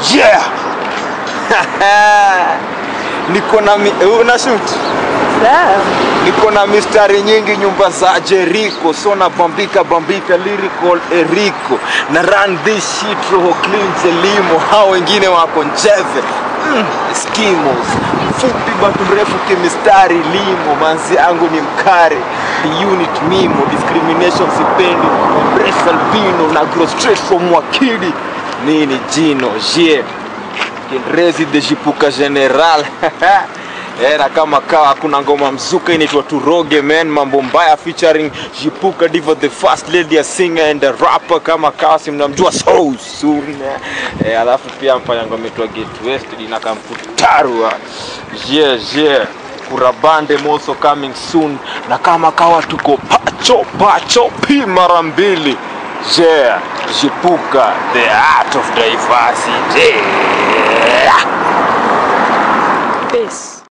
yeah niko na mi- una shoot niko na mistari nyingi nyumba za Jericho so na bambika bambika lyrical Eriko na run this shit roho clean zelimo hao wengine wako njeve mm, skimos fupi batu mrefu kimistari limo manzi yangu ni mkare the unit mimo discrimination sipendi embrace albino na grow straight from wakili nini jino je Kinrezi de Jipuka General era kama kawa kuna ngoma mzuka inaitwa Turoge man mambo mbaya featuring Jipuka Diva the first lady a singer and a rapper kama kawa si mnamjua so soon eh, alafu pia mfanya ngoma inaitwa Get West ina kamfutarwa yeah yeah kurabande moso coming soon na kama kawa tuko pacho pacho pi mara mbili yeah Jipuka the art of diversity